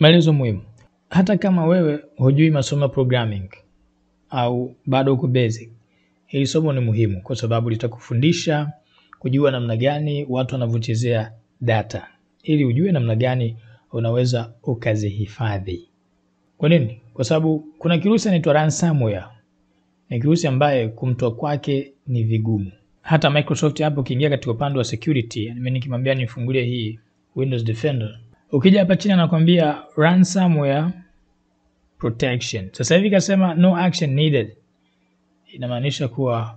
Maelezo muhimu. Hata kama wewe hujui masomo ya programming au bado uko basic, hili somo ni muhimu kwa sababu litakufundisha kujua namna gani watu wanavyochezea data ili ujue namna gani unaweza ukazihifadhi. Kwa nini? Kwa sababu kuna kirusi inaitwa ransomware. Ni kirusi ambaye kumtoa kwake ni vigumu. Hata Microsoft hapo ukiingia katika upande wa security, mimi nikimwambia nifungulie hii Windows Defender, ukija hapa chini anakwambia ransomware protection. Sasa hivi kasema no action needed, inamaanisha kuwa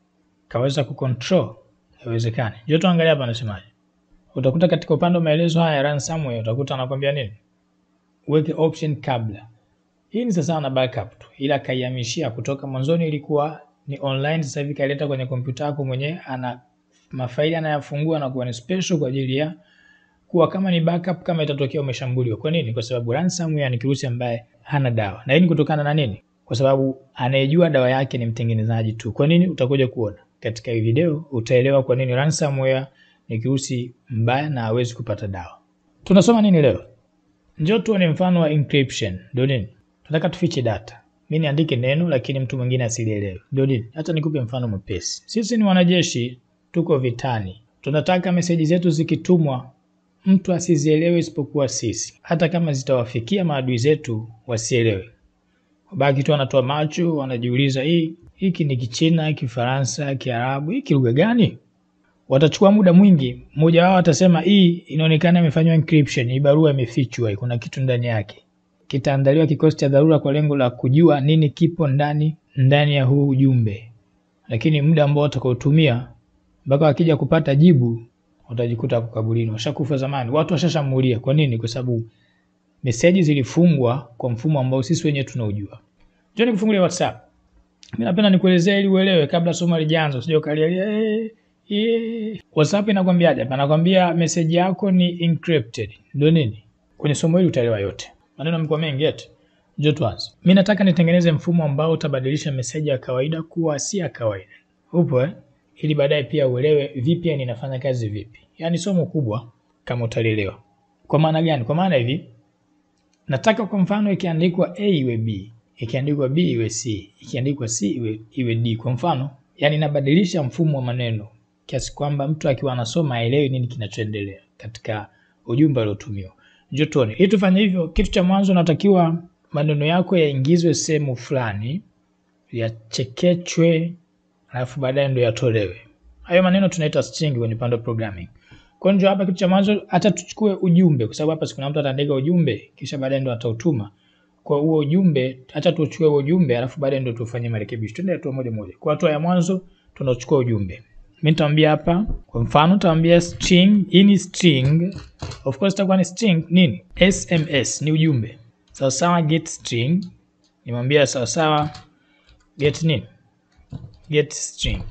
kaweza kucontrol, haiwezekani. Njoo tuangalie hapa anasemaje. Utakuta katika upande wa maelezo haya ransomware, utakuta anakwambia nini, uweke option kabla. Hii ni sasa na backup tu, ila kaihamishia kutoka mwanzoni ilikuwa ni online, sasa hivi kaileta kwenye kompyuta yako mwenyewe, ana mafaili anayafungua na kuwa ni special kwa ajili ya kuwa kama ni backup kama itatokea umeshambuliwa. Kwa nini? Kwa sababu ransomware ni kirusi ambaye hana dawa, na hii ni kutokana na nini? Kwa sababu anayejua dawa yake ni mtengenezaji tu. Kwa nini? Utakuja kuona katika hii video, utaelewa kwa nini ransomware ni kirusi mbaya na hawezi kupata dawa. Tunasoma nini leo? Njoo tuone mfano wa encryption. Ndio nini? Tunataka tufiche data. Mimi niandike neno lakini mtu mwingine asilielewe. Ndio nini? Hata nikupe mfano mwepesi. Sisi ni wanajeshi, tuko vitani. Tunataka meseji zetu zikitumwa mtu asizielewe isipokuwa sisi, hata kama zitawafikia maadui zetu wasielewe, wabaki tu wanatoa macho, wanajiuliza hii hiki ni Kichina, Kifaransa, Kiarabu, hiki lugha gani? Watachukua muda mwingi. Mmoja wao atasema hii inaonekana imefanywa encryption, hii barua imefichwa, kuna kitu ndani yake. Kitaandaliwa kikosi cha dharura kwa lengo la kujua nini kipo ndani ndani ya huu ujumbe, lakini muda ambao watakaotumia mpaka wakija kupata jibu utajikuta hapo kaburini, washakufa zamani, watu washashambulia. Kwa nini? Kwa sababu meseji zilifungwa kwa mfumo ambao sisi wenyewe tunaujua. Njoo nikufungulie WhatsApp. Mimi napenda nikuelezea ili uelewe kabla somo halijaanza, usije ukalialia eh, eh. WhatsApp inakwambiaje? Anakwambia meseji yako ni encrypted. Ndio nini? Kwenye somo hili utaelewa yote. Maneno yamekuwa mengi eti. Njoo tuanze. Mimi nataka nitengeneze mfumo ambao utabadilisha meseji ya kawaida kuwa si ya kawaida. Upo eh? ili baadaye pia uelewe VPN inafanya kazi vipi. Yaani somo kubwa kama utalielewa. Kwa maana gani? Kwa maana hivi, nataka kwa mfano ikiandikwa A iwe B, ikiandikwa B iwe C, ikiandikwa C iwe, iwe D. Kwa mfano, yani nabadilisha mfumo wa maneno kiasi kwamba mtu akiwa anasoma aelewe nini kinachoendelea katika ujumbe uliotumiwa. Njoo tuone. Ili tufanye hivyo, kitu cha mwanzo natakiwa maneno yako yaingizwe sehemu fulani, yachekechwe alafu baadaye ndo yatolewe. Hayo maneno tunaita string kwenye upande wa programming. Kwa hiyo hapa kitu cha mwanzo hata tuchukue ujumbe kwa sababu hapa sikuna mtu ataandika ujumbe kisha baadaye ndo atautuma. Kwa huo ujumbe hata tuchukue huo ujumbe alafu baadaye ndo tufanye marekebisho. Twende hatua moja moja. Kwa hatua ya mwanzo tunachukua ujumbe. Mimi nitaambia hapa kwa mfano nitaambia string, hii ni string. Of course itakuwa ni string nini? SMS ni ujumbe. Sawa sawa get string. Nimwambia sawa sawa get nini? get string.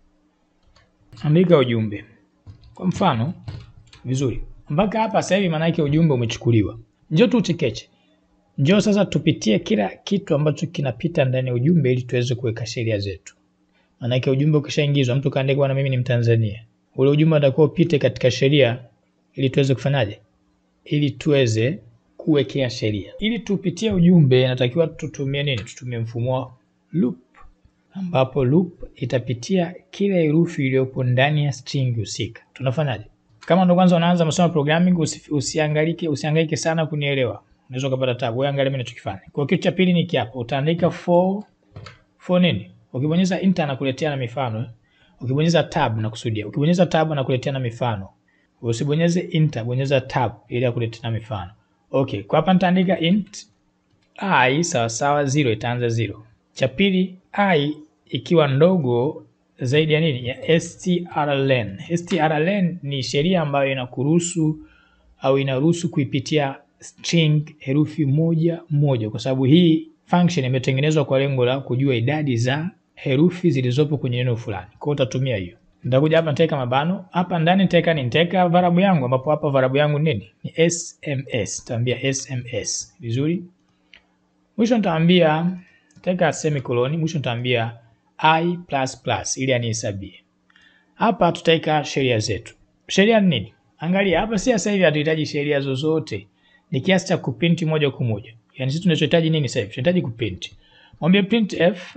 Andika ujumbe kwa mfano vizuri. Mpaka hapa sasa hivi maana yake ujumbe umechukuliwa. Njoo tu uchekeche. Njoo sasa tupitie kila kitu ambacho kinapita ndani ya ujumbe ili tuweze kuweka sheria zetu. Maana yake ujumbe ukishaingizwa, mtu kaandika bwana, mimi ni Mtanzania, ule ujumbe utakuwa upite katika sheria ili tuweze kufanyaje? Ili tuweze kuwekea sheria. Ili tupitie ujumbe, natakiwa tutumie nini? Tutumie mfumo wa loop ambapo loop itapitia kila herufi iliyopo ndani ya string husika. Tunafanyaje? Kama ndo kwanza unaanza masomo ya programming, usi, usiangalike usihangaike sana kunielewa, unaweza kupata tabu. Wewe angalia mimi ninachokifanya. Kwa kitu cha pili ni kiapo, utaandika for for nini? Ukibonyeza enter anakuletea na mifano. Ukibonyeza tab na kusudia, ukibonyeza tab anakuletea na mifano. Usibonyeze enter, bonyeza tab ili akuletee na mifano. Okay, kwa hapa nitaandika int i sawa sawa 0 itaanza 0. Cha pili i ikiwa ndogo zaidi ya nini? Ya strlen. strlen ni sheria ambayo inakuruhusu au inaruhusu kuipitia string herufi moja moja, kwa sababu hii function imetengenezwa kwa lengo la kujua idadi za herufi zilizopo kwenye neno fulani. Kwa hiyo utatumia hiyo. Nitakuja hapa nitaweka mabano. Hapa ndani nitaweka nini? Nitaweka variable yangu ambapo hapa variable yangu nini? Ni SMS. Nitaambia SMS. Vizuri? Mwisho nitaambia nitaweka semicolon, mwisho nitaambia i plus plus ili anihesabie. Hapa tutaweka sheria zetu. Sheria ni nini? Angalia hapa, si sasa hivi hatuhitaji sheria zozote. ni kiasi cha kuprint moja kwa moja. Yaani sisi tunachohitaji nini sasa hivi? Tunahitaji kuprint. Mwambie printf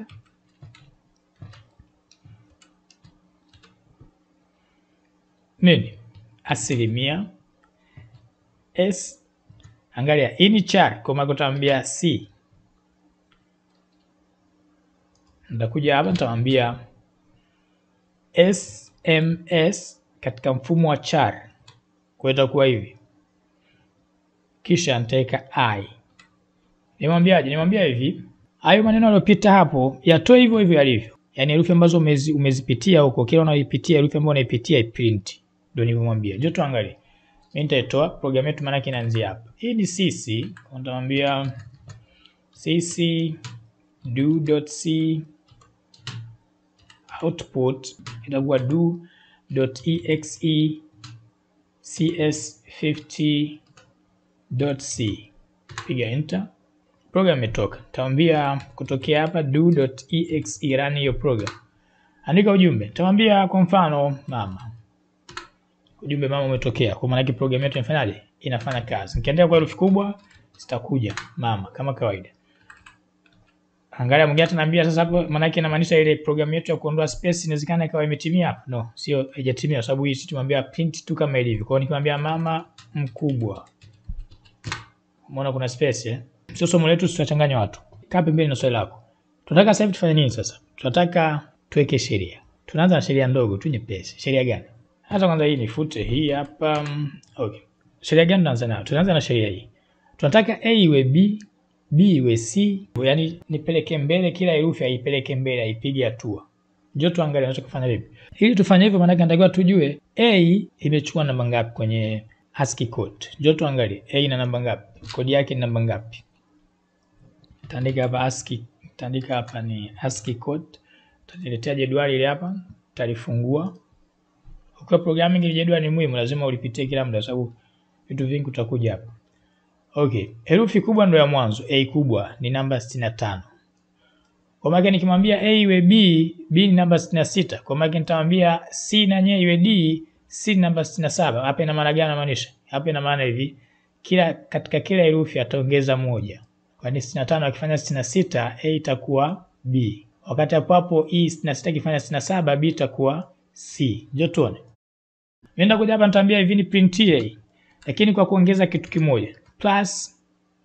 nini? Asilimia s, angalia hii ni char, kwa maana utaambia c. Nitakuja hapa nitamwambia sms katika mfumo wa char, kwa hiyo itakuwa hivi, kisha nitaweka i. Nimwambiaje? Nimwambia hivi, hayo maneno yaliyopita hapo yatoe hivyo hivyo yalivyo, yaani herufi ambazo umezi, umezipitia huko, kila unaipitia herufi ambayo unaipitia iprint. Ndio nilivyomwambia. Je, tuangalie. Mimi nitaitoa program yetu, maana inaanzia hapa. Hii ni cc, nitamwambia cc do.c output itakuwa do.exe cs50.c. Piga enter, program imetoka. Nitamwambia kutokea hapa do.exe run hiyo program. Andika ujumbe. Nitamwambia kwa mfano mama. Ujumbe mama umetokea. Kwa maana yake program yetu inafanyaje? Inafanya kazi. Nikiandika kwa herufi kubwa zitakuja mama kama kawaida. Angalia mwingine ataniambia sasa hapo maana yake inamaanisha ile program yetu ya kuondoa space inawezekana ikawa imetimia hapo. No, sio haijatimia kwa sababu hii sisi tumwambia print tu kama ilivyo. Kwa hiyo nikimwambia mama mkubwa. Umeona kuna space eh? Sio somo letu tutachanganya watu. Kaa pembeni na swali lako. Tunataka sasa hivi tufanye nini sasa? Tunataka tuweke sheria. Tunaanza na sheria ndogo tu nyepesi. Sheria gani? Hata kwanza hii nifute hii hapa. Okay. Sheria gani tunaanza nayo? Tunaanza na sheria hii. Tunataka A iwe B, B iwe C, yaani nipeleke mbele kila herufi aipeleke mbele aipige hatua. Njoo tuangalie tunaweza kufanya vipi. Ili tufanye hivyo maana yake natakiwa tujue A imechukua namba ngapi kwenye ASCII code. Njoo tuangalie A ina namba ngapi? Kodi yake ni namba ngapi? Taandika hapa ASCII, taandika hapa ni ASCII code. Tutaletea jedwali ile hapa, tutalifungua. Ukiwa programming ile jedwali ni muhimu, lazima ulipitie kila muda sababu vitu vingi utakuja hapa. Okay, herufi kubwa ndo ya mwanzo, A kubwa ni namba 65. Kwa maana nikimwambia A iwe B, B ni namba 66. Kwa maana nitamwambia C na nye iwe D, C ni namba 67. Hapa ina maana gani namaanisha? Hapa ina maana hivi, kila katika kila herufi ataongeza moja. Kwa ni 65 akifanya 66, A itakuwa B. Wakati hapo hapo E 66 ikifanya 67, B itakuwa C. Njoo tuone. Nenda kuja hapa nitaambia hivi ni print A. Lakini kwa kuongeza kitu kimoja. Plus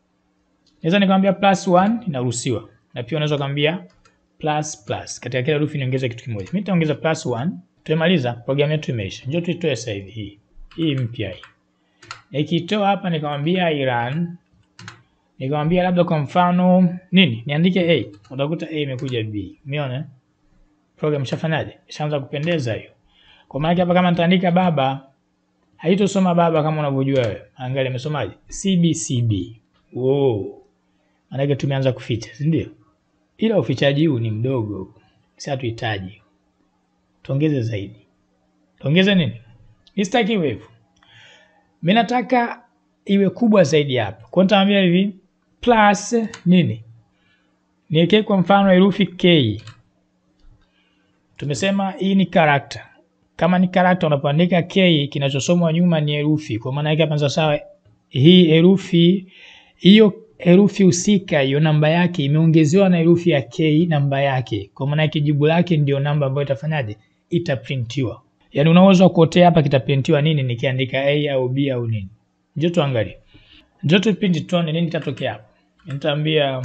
naweza nikamwambia plus 1 inaruhusiwa. Na pia unaweza kumwambia plus plus. Katika kila herufi niongeze kitu kimoja. Mimi nitaongeza plus 1. Tumemaliza, programu yetu imeisha. Njoo tuitoe sasa hivi hii. Hii mpya hii. Nikitoa hapa nikamwambia run. Nikamwambia labda kwa mfano nini? Niandike A. Utakuta A imekuja B. Umeona? Program ishafanyaje? Ishaanza kupendeza hiyo. Kwa maana hapa kama nitaandika baba haitosoma baba kama unavyojua wewe. Angalia imesomaje? CBCB. Wow. Maana tumeanza kuficha, si ndio? Ila ufichaji huu ni mdogo. Sasa tuhitaji. Tuongeze zaidi. Tuongeze nini? Nisitaki iwe hivyo. Mimi nataka iwe kubwa zaidi hapa. Kwa nitaambia hivi plus nini? Niweke kwa mfano herufi K. Tumesema hii ni character. Kama ni character unapoandika K kinachosomwa nyuma ni herufi. Kwa maana yake hapa sasa hii herufi hiyo herufi husika hiyo namba yake imeongezewa na herufi ya K namba yake. Kwa maana yake jibu lake ndio namba ambayo itafanyaje? Itaprintiwa. Yaani unaweza kuotea hapa kitaprintiwa nini nikiandika A au B au nini. Njoo tuangalie. Njoo tupindi tuone nini kitatokea hapa. Nitaambia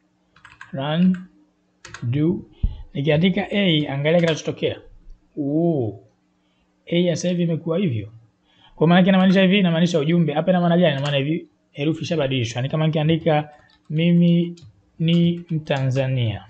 run do nikiandika A angalia kinachotokea. Oh. A sasa hivi imekuwa hivyo. Kwa maana inamaanisha hivi, inamaanisha ujumbe. Hapa ina maana gani? Ina maana hivi herufi ishabadilishwa. Ni kama nikiandika mimi ni Mtanzania.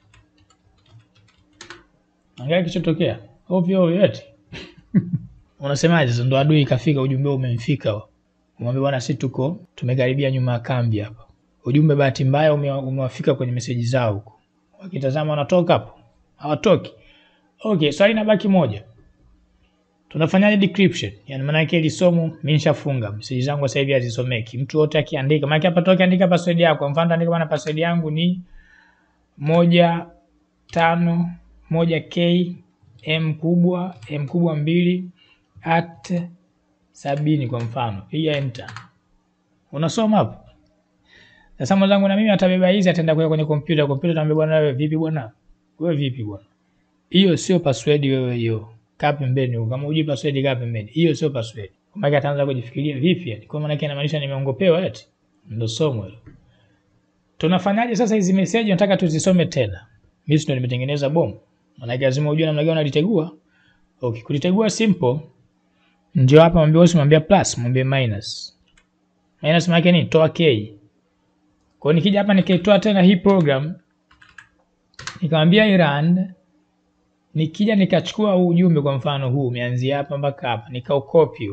Angalia kilichotokea. Ovyo ovyo eti. Unasemaje sasa ndo adui ikafika ujumbe umemfika. Umwambie bwana sisi tuko tumekaribia nyuma ya kambi hapa. Ujumbe bahati mbaya umewafika kwenye meseji zao huko. Wakitazama wanatoka hapo. Hawatoki. Okay, swali nabaki moja. Tunafanyaje decryption? Yaani maana yake ile somo mimi nishafunga. Meseji zangu sasa hivi hazisomeki. Mtu wote akiandika, maana hapa toka andika password yako. Kwa mfano andika bana password yangu ni moja tano moja k m kubwa m kubwa mbili at sabini kwa mfano. Piga enter. unasoma hapo. Sasa mwenzangu na mimi atabeba hizi ataenda kuweka kwenye kompyuta, kompyuta tamwambia bwana wewe vipi bwana? Wewe vipi bwana? Hiyo sio password wewe hiyo. Kaa pembeni huko. Kama hujui password kaa pembeni. Hiyo sio password. Kwa maana ataanza kujifikiria vipi yani? Kwa maana yake inamaanisha nimeongopewa eti. Ndio somo hilo. Tunafanyaje sasa hizi message nataka tuzisome tena. Mimi ndio nimetengeneza bomu. Maana yake lazima ujue namna gani unalitegua. Okay, kulitegua simple. Njoo hapa mwambie usimwambie plus, mwambie minus. Minus maana yake ni toa k. Kwa hiyo nikija hapa nikaitoa tena hii program nikamwambia hii run nikija nikachukua huu ujumbe kwa mfano huu umeanzia hapa mpaka hapa nikaucopy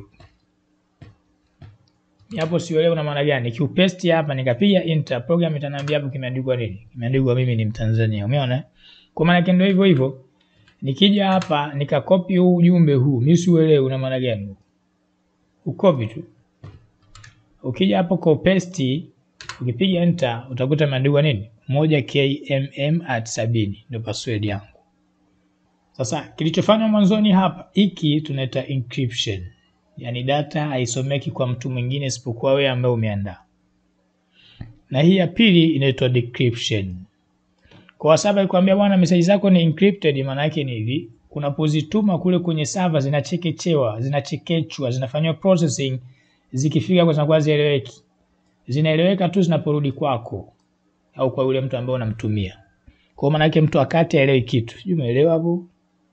hapo, sielewi una maana gani. Nikiupaste hapa nikapiga enter, program itaniambia hapo kimeandikwa nini? Kimeandikwa mimi ni Mtanzania. Umeona? Kwa maana yake ndio hivyo hivyo. Nikija hapa nikakopi huu ujumbe huu, mimi siuelewi una maana gani. Ukopi tu. Ukija hapo kwa paste, ukipiga enter utakuta imeandikwa nini? moja kmm at sabini ndio password yangu. Sasa kilichofanywa mwanzoni hapa, hiki tunaita encryption, yaani data haisomeki kwa mtu mwingine isipokuwa wewe ambaye umeandaa, na hii ya pili inaitwa decryption. Kwa sababu ikwambia bwana, message zako ni encrypted, maana yake ni hivi, unapozituma kule kwenye server zinachekechewa, zinachekechwa, zinafanywa processing, zikifika kwa zinakuwa zieleweki, zinaeleweka tu zinaporudi kwako au kwa yule mtu ambaye unamtumia. Kwa maana yake mtu akati aelewi kitu. Sijui umeelewa hapo?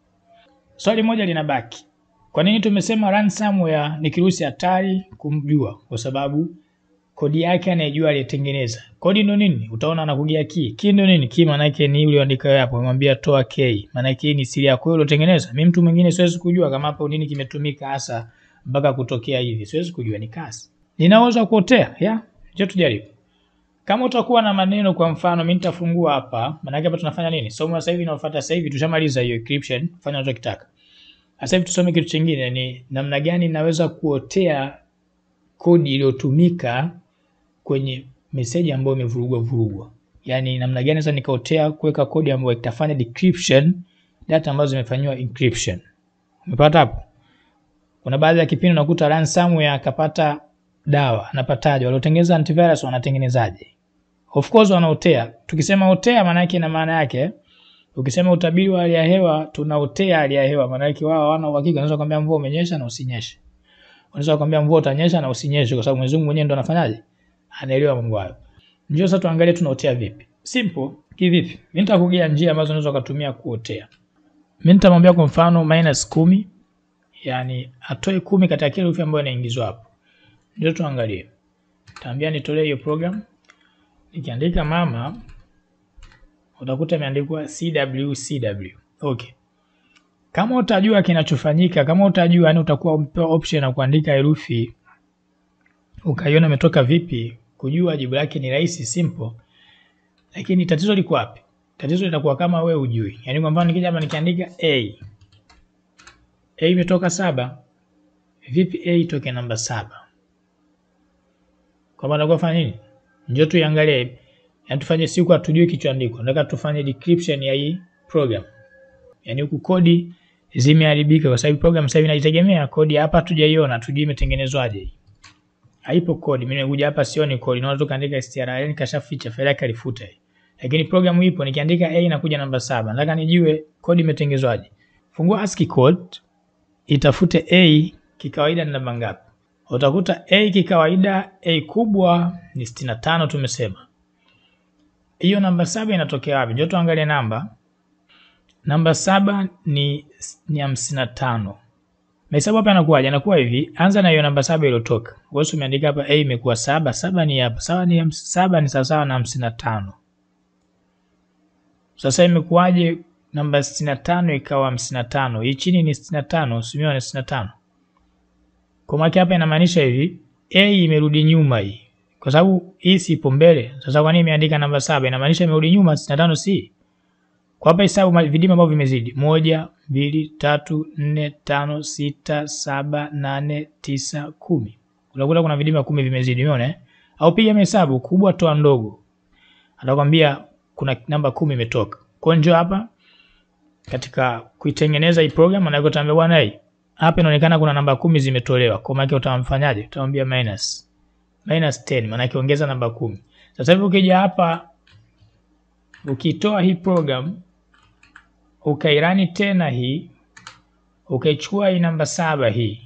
Swali moja linabaki. Kwa nini tumesema ransomware ni kirusi hatari kumjua? Kwa sababu kodi yake anayejua aliyetengeneza. Kodi ndo nini? Utaona anakugia key. Key ndo nini? Key maana yake ni yule andika hapo, umwambia toa key. Maana yake hii ni siri yako wewe uliotengeneza. Mimi mtu mwingine siwezi kujua kama hapo nini kimetumika hasa mpaka kutokea hivi. Siwezi kujua ni kasi. Ninaweza kuotea, ya? Je, tujaribu. Kama utakuwa na maneno kwa mfano, mimi nitafungua hapa. Maana yake hapa tunafanya nini? Somo sasa hivi inafuata sasa hivi tushamaliza hiyo encryption, fanya unachotaka. Sasa hivi tusome kitu kingine, ni namna gani naweza kuotea kodi iliyotumika kwenye message ambayo imevurugwa vurugwa. Yaani namna gani sasa nikaotea kuweka kodi ambayo itafanya decryption data ambazo zimefanywa encryption. Umepata hapo? Kuna baadhi ya kipindi unakuta ransomware akapata dawa, anapataje? Waliotengeneza antivirus wanatengenezaje? Of course wanaotea. Tukisema otea maana yake ina maana yake ukisema utabiri wa hali ya hewa tunaotea hali ya hewa maana yake wao hawana uhakika. Unaweza kuambia mvua umenyesha na usinyeshe. Unaweza kuambia mvua utanyesha na usinyeshe kwa sababu Mwenyezi Mungu mwenyewe ndo anafanyaje? Anaelewa mambo hayo. Njoo sasa tuangalie tunaotea vipi. Simple kivipi? Mimi nitakugia njia ambazo unaweza kutumia kuotea. Mimi nitamwambia kwa mfano minus kumi, yani atoe kumi katika kile herufi ambayo inaingizwa hapo. Ndio tuangalie. Taambia nitolee hiyo program. Nikiandika mama utakuta imeandikwa CWCW. Okay. Kama utajua kinachofanyika, kama utajua yani utakuwa umepewa option ya kuandika herufi ukaiona imetoka vipi, kujua jibu lake ni rahisi simple. Lakini tatizo liko wapi? Tatizo litakuwa kama we ujui. Yaani kwa mfano nikija hapa nikiandika A. A imetoka saba. Vipi A itoke namba saba? Kwa maana kwa fanya nini? Njoo tuiangalie. Yaani tufanye siku hatujui kichoandikwa. Nataka tufanye decryption ya hii program. Yaani huku kodi zimeharibika kwa sababu program sasa hivi inaitegemea kodi hapa hatujaiona, tujui imetengenezwaje. Haipo kodi. Mimi nimekuja hapa sioni kodi. Naona tu kaandika strl kashaficha faili yake alifuta hii. Lakini program ipo nikiandika A inakuja namba saba. Nataka nijue kodi imetengenezwaje. Fungua ASCII code itafute A kikawaida ni namba ngapi? Utakuta A kikawaida A kubwa ni 65 tumesema. Hiyo namba saba inatokea wapi? Njoo tuangalie namba. Namba saba ni ni hamsini na tano. Mahesabu hapa yanakuwaje? Yanakuwa hivi, anza na hiyo namba saba iliyotoka. Wewe umeandika hapa A imekuwa saba, saba ni hapa. Sawa ni saba ni sawa na hamsini na tano. Sasa imekuwaje namba sitini na tano ikawa hamsini na tano? Hii chini ni sitini na tano, usimeona ni sitini na tano. Kwa maana hapa inamaanisha hivi, A imerudi nyuma hii. Kwa sababu hii si ipo mbele. Sasa kwa nini imeandika namba saba? Inamaanisha imerudi nyuma 65 si. Kwa hapa hesabu vidima ambavyo vimezidi. moja, mbili, tatu, nne, tano, sita, saba, nane, tisa, kumi. Unakuta kuna vidima kumi vimezidi, umeona eh? Au piga hesabu kubwa toa ndogo. Atakwambia kuna namba kumi imetoka. Kwa njoo hapa katika kuitengeneza hii program na utaambia bwana hii hapa inaonekana kuna namba kumi zimetolewa. Kwa maana utamfanyaje? Utamwambia minus minus 10 maana yake ongeza namba kumi. Sasa hivi ukija hapa ukitoa hii program ukairani tena hii ukaichukua hii namba saba hii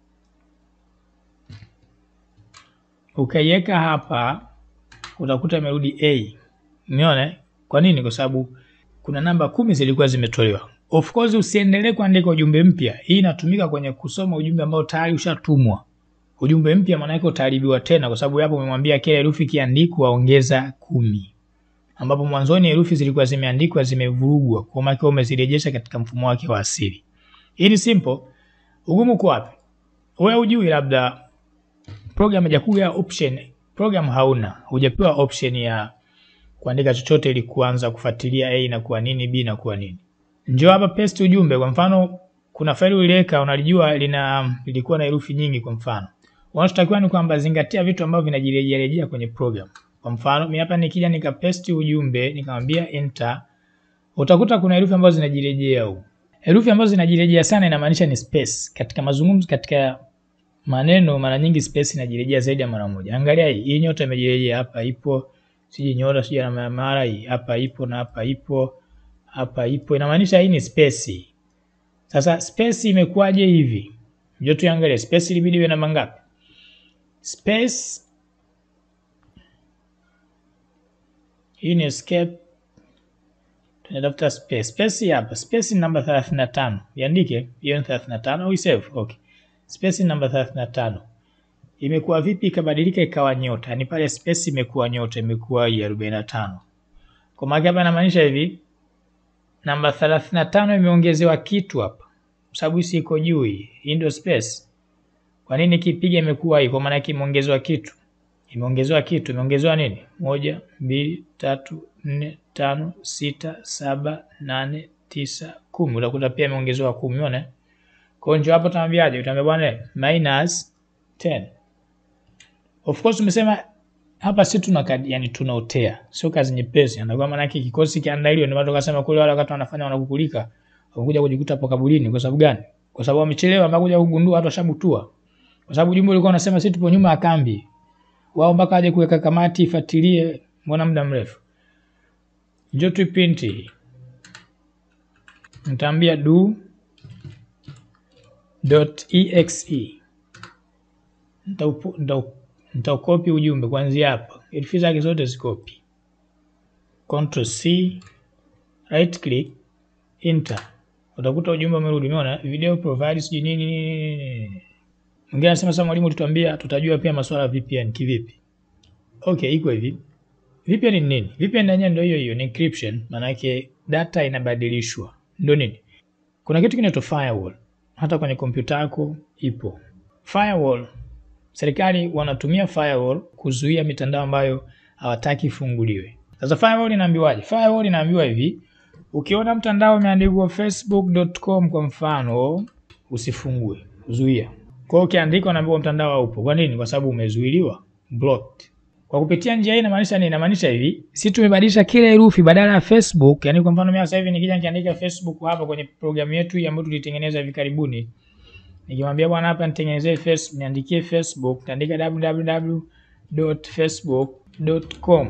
ukaiweka hapa utakuta imerudi A. Umeona? Kwa nini? Kwa sababu kuna namba kumi zilikuwa zimetolewa. Of course usiendelee kuandika ujumbe mpya. Hii inatumika kwenye kusoma ujumbe ambao tayari ushatumwa. Ujumbe mpya maana yake utaharibiwa tena kwa sababu hapo umemwambia kila herufi kiandikwa ongeza kumi. Ambapo mwanzoni herufi zilikuwa zimeandikwa zimevurugwa, kwa maana umezirejesha katika mfumo wake wa asili. Hii ni simple. Ugumu kwa wapi? Wewe hujui labda program haijakuja option, program hauna, hujapewa option ya kuandika chochote ili kuanza kufuatilia A na kuwa nini, B na kuwa nini. Njoo hapa paste ujumbe. Kwa mfano, kuna faili uliweka unalijua lina lilikuwa na herufi nyingi. Kwa mfano, unachotakiwa ni kwamba zingatia vitu ambavyo vinajirejea rejea kwenye program. Kwa mfano, mimi hapa nikija nika paste ujumbe nikamwambia enter, utakuta kuna herufi ambazo zinajirejea huko. Herufi ambazo zinajirejea sana inamaanisha ni space. Katika mazungumzo, katika maneno, mara nyingi space inajirejea zaidi ya mara moja. Angalia hii, hii nyota imejirejea hapa, ipo siji nyota siji na mara hii hapa ipo na hapa ipo hapa ipo, inamaanisha hii ni space. Sasa space imekuwaje hivi? Njoo tuangalie space ilibidi iwe namba ngapi? Space hii ni escape, tunatafuta space. Space hapa, space ni namba 35. Iandike hiyo ni 35 au save. Okay, space ni namba 35. Imekuwa vipi ikabadilika ikawa nyota? Yaani pale space imekuwa nyota, imekuwa hii 45. Kwa maana hapa inamaanisha hivi namba 35 imeongezewa kitu hapa, sababu hii iko juu, hii hii ndio space. Kwa nini kipiga imekuwa hii? Kwa maana yake imeongezewa kitu, imeongezewa kitu. Imeongezewa nini? moja, mbili, tatu, nne, tano, sita, saba, nane, tisa, kumi. Utakuta pia imeongezewa kumi. Unaona? Kwa hiyo njoo hapo, utaambiaje? Utaambia bwana minus 10. Of course umesema hapa si tuna yani tunaotea, sio kazi nyepesi. Ndio maana yake kikosi kiandaliwe. Ndio watu wakasema kule wale wakati wanafanya wanakukulika, wamekuja kujikuta hapo kaburini. Kwa sababu gani? Kwa sababu wamechelewa mpaka kuja kugundua watu washabutua, kwa sababu jumbe ulikuwa unasema sisi tupo nyuma ya kambi, wao mpaka aje kuweka kamati ifuatilie, mbona muda mrefu. Njoo tu print hii, nitaambia do dot exe nitaupo nitau nitaukopi ujumbe kuanzia hapa, herufi zake zote zikopi. Control C, right click, enter. Utakuta ujumbe umerudi. Umeona video provide sijui nini nini. Mwingine anasema sasa, mwalimu, tutuambia tutajua pia masuala ya VPN kivipi? Okay, iko hivi. VPN ni nini? VPN yenyewe ndio hiyo hiyo, ni encryption, maana yake data inabadilishwa. Ndio nini? Kuna kitu kinaitwa firewall. Hata kwenye kompyuta yako ipo. Firewall serikali wanatumia firewall kuzuia mitandao ambayo hawataki ifunguliwe. Sasa firewall inaambiwaje? Firewall inaambiwa hivi, ukiona mtandao umeandikwa facebook.com kwa mfano, usifungue, zuia. Kwa hiyo ukiandika unaambiwa mtandao haupo. Kwa nini? Kwa sababu umezuiliwa, blocked. Kwa kupitia njia hii inamaanisha nini? Inamaanisha hivi, si tumebadilisha kila herufi badala ya Facebook, yani kwa mfano mimi sasa hivi nikija nikiandika Facebook hapa kwenye programu yetu hii ambayo tulitengeneza hivi karibuni nikimwambia bwana, hapa nitengenezee Facebook, niandikie Facebook, nitaandika www.facebook.com.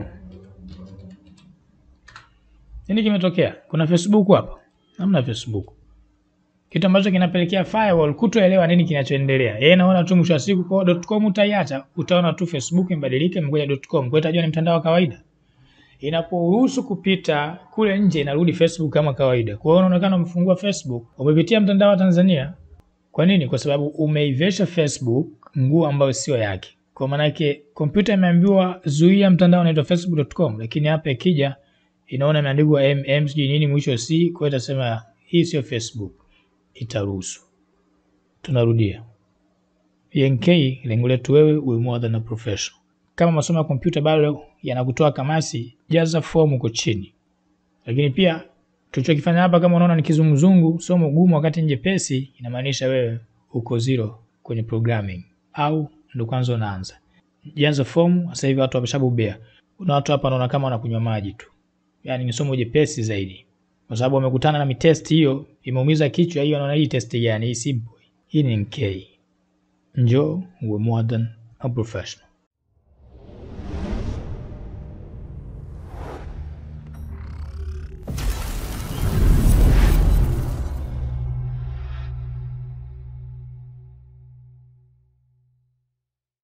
Nini kimetokea? Kuna Facebook hapa? Hamna Facebook. Kitu ambacho kinapelekea firewall kutoelewa nini kinachoendelea. Yeye anaona tu mwisho wa siku kwa .com utaiacha, utaona tu Facebook imebadilika imekuja .com. Kwa hiyo itajua ni mtandao wa kawaida. Inaporuhusu kupita kule nje inarudi Facebook kama kawaida. Kwa hiyo unaonekana umefungua Facebook, umepitia mtandao wa Tanzania. Kwa nini? Kwa sababu umeivesha Facebook nguo ambayo sio yake. Kwa maana yake kompyuta imeambiwa zuia mtandao unaitwa facebook.com, lakini hapa ikija inaona imeandikwa mm sijui nini mwisho c, kwa hiyo itasema hii sio Facebook, itaruhusu. Tunarudia. PNK, lengo letu wewe uwe more than a professional. Kama masomo ya kompyuta bado yanakutoa kamasi, jaza fomu huko chini. Lakini pia tulichokifanya hapa, kama unaona ni kizunguzungu, somo gumu wakati njepesi, inamaanisha wewe uko zero kwenye programming au ndo kwanza unaanza. Jaza fomu. Sasa hivi watu wameshabobea. Kuna watu hapa wanaona kama wanakunywa maji tu, yaani ni somo jepesi zaidi, kwa sababu wamekutana na mitest hiyo, imeumiza kichwa hiyo. Anaona hii test gani? Hii simple, hii ni NK. Njoo uwe more than a professional.